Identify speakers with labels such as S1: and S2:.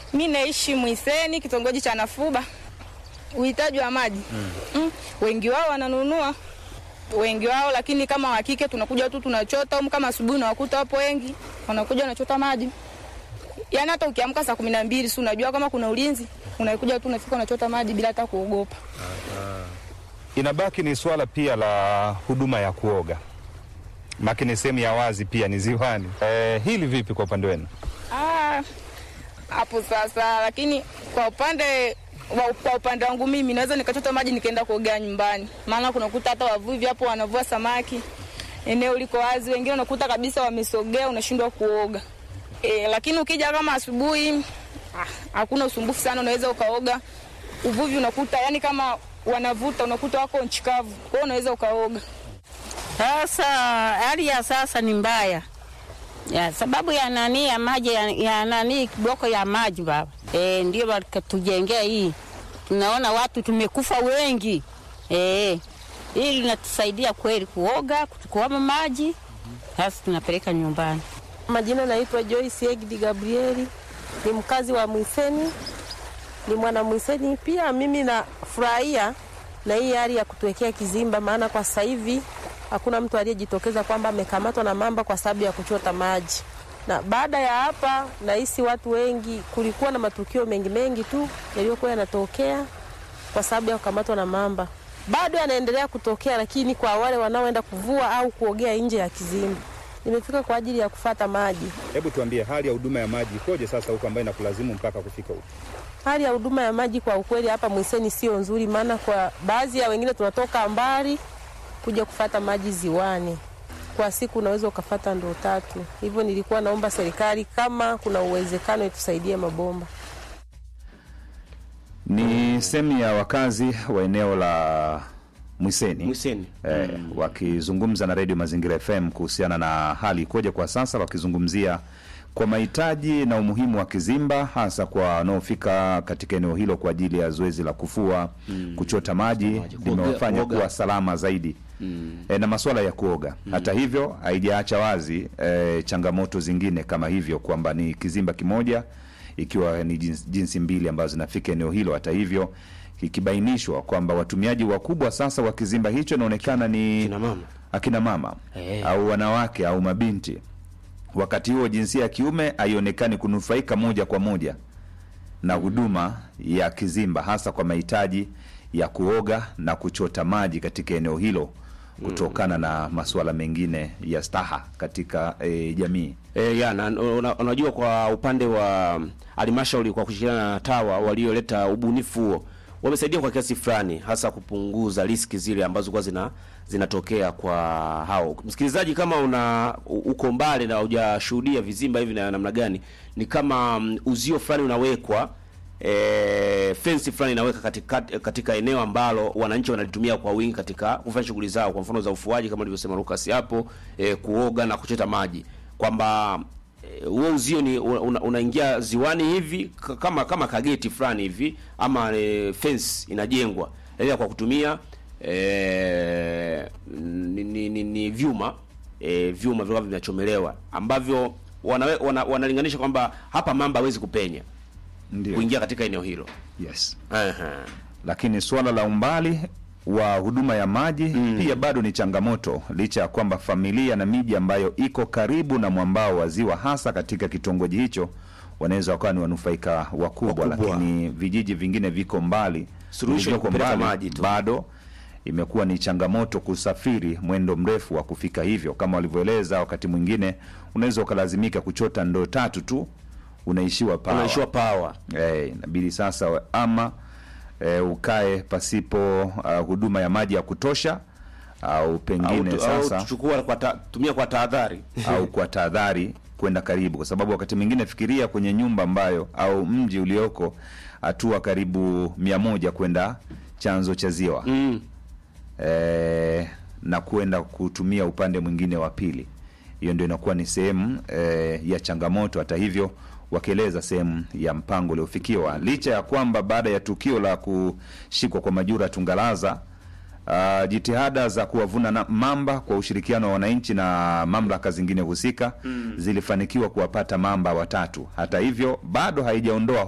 S1: Mi naishi Mwiseni, kitongoji cha Nafuba. Uhitaji wa maji mm. Wengi wao wananunua, wengi wao, lakini kama wakike tunakuja tu tunachota um, kama asubuhi nawakuta wapo wengi wanakuja wanachota maji. Yaani hata ukiamka saa kumi na mbili si unajua kama kuna ulinzi, unakuja tu unafika unachota maji bila hata kuogopa.
S2: Inabaki ni swala pia la huduma ya kuoga, makini sehemu ya wazi pia ni ziwani. Eh, hili vipi kwa upande wenu?
S1: Ah, hapo sasa, lakini kwa upande wa- kwa upande wangu mimi naweza nikachota maji nikaenda kuogea nyumbani, maana kunakuta hata wavuvi hapo wanavua samaki, eneo liko wazi, wengine unakuta kabisa wamesogea, unashindwa kuoga. E, lakini ukija kama asubuhi ah, hakuna usumbufu sana, unaweza ukaoga. Uvuvi unakuta yani kama wanavuta unakuta wako nchi kavu, kwa hiyo unaweza ukaoga.
S3: Sasa hali ya sasa ni mbaya ya sababu ya nani ya maji ya, ya nani kiboko ya maji baba e, ndio wakatujengea hii. Tunaona watu tumekufa wengi e, hili linatusaidia kweli kuoga, kuchukuama maji, sasa tunapeleka nyumbani.
S4: Majina naitwa Joyce Egidi Gabrieli, ni mkazi wa Mwiseni, ni mwana Mwiseni. Pia mimi nafurahia na hii hali ya kutuwekea kizimba, maana kwa sasa hivi hakuna mtu aliyejitokeza kwamba amekamatwa na mamba kwa sababu ya kuchota maji. Na baada ya hapa, nahisi watu wengi, kulikuwa na matukio mengi mengi tu yaliyokuwa yanatokea kwa sababu ya kukamatwa na mamba, bado yanaendelea kutokea, lakini kwa wale wanaoenda kuvua au kuogea nje ya kizimba. Nimefika kwa ajili ya kufata maji.
S2: Hebu tuambie hali ya huduma ya maji ikoje sasa huko ambayo inakulazimu mpaka kufika huko?
S4: Hali ya huduma ya maji kwa ukweli hapa Mwiseni sio nzuri, maana kwa baadhi ya wengine tunatoka mbali kuja kufata maji ziwani. Kwa siku unaweza ukafata ndoo tatu. Hivyo nilikuwa naomba serikali kama kuna uwezekano itusaidie mabomba.
S5: Ni sehemu ya wakazi wa eneo la Mwiseni,
S6: Mwiseni.
S5: eh, wakizungumza na redio Mazingira FM kuhusiana na hali ikoje kwa sasa, wakizungumzia kwa mahitaji na umuhimu wa kizimba, hasa kwa wanaofika katika eneo hilo kwa ajili ya zoezi la kufua, kuchota maji,
S6: Maji, kuoga-
S5: limewafanya
S6: kuoga.
S5: kuwa salama zaidi e, na masuala ya kuoga. Hata hivyo haijaacha wazi e, changamoto zingine kama hivyo kwamba ni kizimba kimoja ikiwa ni jinsi, jinsi mbili ambazo zinafika eneo hilo. Hata hivyo ikibainishwa kwamba watumiaji wakubwa sasa wa kizimba hicho inaonekana ni
S6: Kina mama.
S5: akina mama
S6: Eh.
S5: au wanawake au mabinti. Wakati huo jinsia ya kiume haionekani kunufaika moja kwa moja na huduma ya kizimba, hasa kwa mahitaji ya kuoga na kuchota maji katika eneo hilo kutokana na masuala mengine ya staha katika e, jamii.
S6: E, ya, na, una, unajua kwa upande wa halmashauri kwa kushirikiana na TAWA walioleta ubunifu huo wamesaidia kwa kiasi fulani, hasa kupunguza riski zile ambazo kwa zina zinatokea kwa hao. Msikilizaji, kama una u- uko mbali na hujashuhudia vizimba hivi na namna gani, ni kama mm, uzio fulani unawekwa e, fensi fulani inaweka katika, katika eneo ambalo wananchi wanalitumia kwa wingi katika kufanya shughuli zao, kwa mfano za ufuaji kama alivyosema Lucas hapo e, kuoga na kuchota maji, kwamba eh, huo uzio ni una- unaingia ziwani hivi k- kama kama kageti fulani hivi ama e, fence inajengwa ila kwa kutumia e, ni, ni, ni, ni vyuma e, vyuma vilikuwa vinachomelewa ambavyo wanawe, wana, wanalinganisha kwamba hapa mamba hawezi kupenya
S5: Ndio.
S6: kuingia katika eneo hilo.
S5: Yes.
S6: Aha.
S5: Lakini suala la umbali wa huduma ya maji pia bado ni changamoto, licha ya kwamba familia na miji ambayo iko karibu na mwambao wa ziwa, hasa katika kitongoji hicho, wanaweza wakawa ni wanufaika wakubwa,
S6: Wakubwa.
S5: lakini vijiji vingine viko mbali,
S6: Suluhisho ni
S5: vilivyoko
S6: kupeleka
S5: mbali,
S6: maji tu.
S5: bado imekuwa ni changamoto kusafiri mwendo mrefu wa kufika hivyo. Kama walivyoeleza, wakati mwingine unaweza ukalazimika kuchota ndoo tatu tu, unaishiwa pawa.
S6: Unaishiwa pawa.
S5: Eh, inabidi sasa we- ama eh, ukae pasipo uh, huduma ya maji ya kutosha au
S6: Au,
S5: pengine
S6: tu- au
S5: sasa
S6: tuchukua kwa ta, tumia kwa tahadhari.
S5: au kwa tahadhari kwenda karibu, kwa sababu wakati mwingine fikiria kwenye nyumba ambayo au mji ulioko hatua karibu mia moja kwenda chanzo cha ziwa
S6: Mm.
S5: eh, na kwenda kutumia upande mwingine wa pili. Hiyo ndio inakuwa ni sehemu eh, ya changamoto. Hata hivyo, wakieleza sehemu ya mpango uliofikiwa, licha ya kwamba baada ya tukio la kushikwa kwa Majura Tungalaza Uh, jitihada za kuwavuna na mamba kwa ushirikiano wa wananchi na mamlaka zingine husika zilifanikiwa kuwapata mamba watatu. Hata hivyo, bado haijaondoa